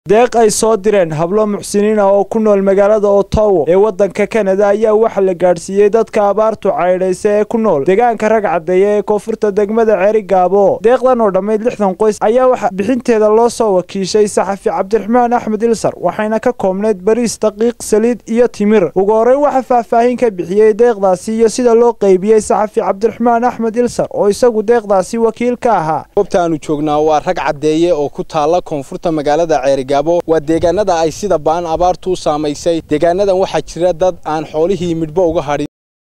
deeq ay soo direen hablo muxsiniin ah oo ku nool magaalada otowo ee waddanka kanada ayaa waxaa la gaadhsiiyey dadka abaartu caydhaysa ee ku nool deegaanka rag caddeeya ee koonfurta degmada ceeri gaabo deeqdan oo dhammayd lixdan qoys ayaa waxaa bixinteeda loo soo wakiishay saxafi cabdiraxmaan axmed ilsar waxayna ka koobnayd bariis daqiiq saliid iyo timir ugu horreyn waxaa faahfaahin ka bixiyey deeqdaasi iyo sida loo qeybiyey saxafi cabdiraxmaan axmed ilsar oo isagu deeqdaasi wakiil ka ahaa goobta aanu joognaa waa rag caddeeye oo ku taalla koonfurta magaalada ceerigaabo waa deegaanada ay sida ba'an abaartu u saamaysay deegaanadan waxaa jira dad aan xoolihii midhbo uga hadhin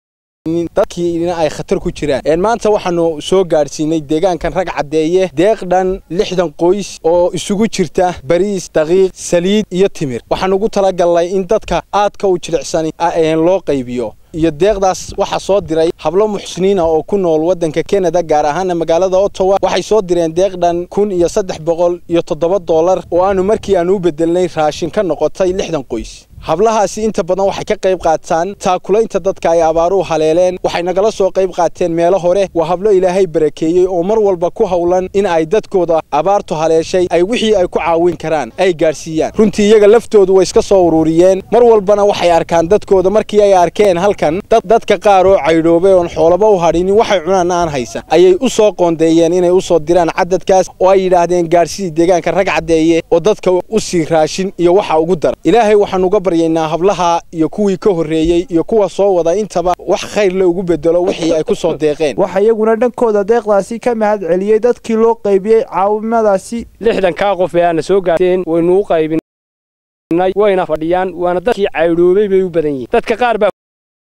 dadkiina ay khatar ku jiraan maanta waxaanu soo gaadhsiinay deegaankan rag caddeeye deeq dhan lixdan qoys oo isugu jirta bariis daqiiq saliid iyo timir waxaan ugu talagalnay in dadka aadka u jilicsan loo qaybiyo iyo deeqdaas waxaa soo diray hablo muxsiniina oo ku nool waddanka kanada gaar ahaana magaalada ottawa waxay soo direen deeq dhan kun iyo saddex boqol iyo toddoba dollar oo aanu markii aanu u bedelnay raashin ka noqotay lixdan qoys hablahaasi inta badan waxay ka qayb qaataan taakulaynta dadka ay abaaruhu haleeleen waxay nagala soo qayb qaateen meelo hore waa hablo ilaahay barakeeyey oo mar walba ku howlan in ay dadkooda abaartu haleeshay ay wixii ay ku caawin karaan ay gaadhsiiyaan runtii iyaga laftoodu way iska soo ururiyeen mar walbana waxay arkaan dadkooda markii ay arkeen halkan dadka qaar oo caydhoobay oon xoolaba u hadhinin waxay cunaan aan haysa ayay u soo qoondeeyeen inay u soo diraan cadadkaas oo ay yidhaahdeen gaadhsidii deegaanka rag caddeeye oo dadka u sii raashin iyo waxa ugu dara ilaahay waxaan uga baryaynaa hablaha iyo kuwii ka horreeyey iyo kuwa soo wada intaba wax khayr le ugu bedelo wixii ay ku soo deeqeen waxaa iyaguna dhankooda deeqdaasi ka mahad celiyey dadkii loo qaybiyey caawimadaasi lixdankaa qof ee aana soo gaarteen waynu u qaybinay wayna fadhiyaan waana dadkii caydhoobay bay u badan yihiin dadka qaar baa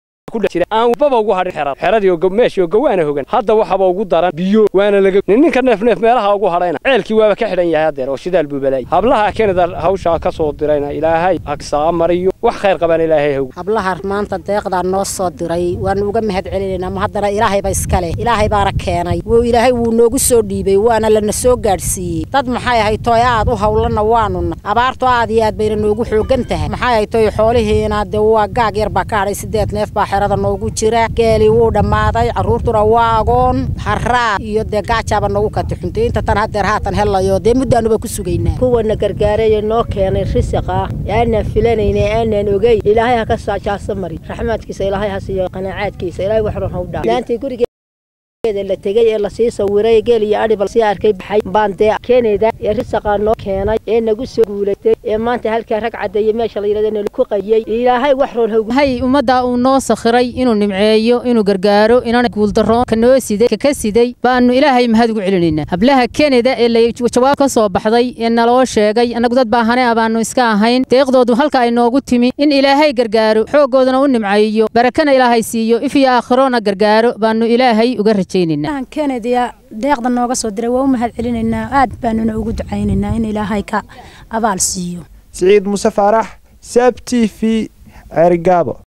aan baba ugu hadhin xerad xeradii meeshii oo gawaana hogan hadda waxaba ugu daran biyo waana laga ninka neef neef meelaha ugu hadhayna ceelkii waaba ka xidhan yahay haddeer oo shidaal buu balaayay hablaha kanada hawshaa ka soo dirayna ilaahay hagsaa mariyo wax khayr qabaan ilaahay hog hablaha maanta deeqdaa noo soo diray waanu uga mahad celinaynaa ma haddana ilaahayba iska leh ilaahay baana keenay wuu ilaahay wuu noogu soo dhiibay waana lana soo gaadhsiiyey dad maxay ahay tooy aad u hawlanna waanuna abaartu aad iyo aad bayna noogu xoogan tahay maxay ahay tooy xoolihiina dee waa gaag yar baa ka hadhay sideed neef baa xerada noogu jira geelii wuu dhammaaday carruurtuna waa agoon haraa iyo dee gaajaaba noogu katixuntay inta tan haddeer haatan helayo dee muddaanuba ku sugaynaa kuwana gargaaraya noo keenay risiqa aanaan filanayna aanaan ogeyn ilaahay ha ka saajaasa mari raxmaadkiisa ilaahay ha siiyo qanaacaadkiisa ilaahay waxron ha u dhaa laantii guriga la tegay ee lasii sawiray geel iyo adhiba sii arkay baxay baan dee keenayda ee risaqaa noo keenay ee nagu soo guulatay ee maanta halkaa rag caddeeye meesha la yidhahda nala ku qayiyey ilaahay wax roon hawg hay ummadda uu noo sakhiray inuu nimceeyo inuu gargaaro inaan guuldarroon ka noo siday ka ka siday baanu ilaahay mahad ugu celinaynaa hablaha kanada ee la jawaab ka soo baxday ee naloo sheegay annagu dad baahane ah baanu iska ahayn deeqdoodu halka ay noogu timi in ilaahay gargaaro xooggoodana u nimceeyo barakana ilaahay siiyo if iyo aakhirona gargaaro baanu ilaahay uga rajay kanadiya deeqda nooga soo diray waa u mahad celinaynaa aad baanuna ugu ducaynaynaa in ilaahay ka abaal siiyo siciid muse faarax saab t v ceerigaabo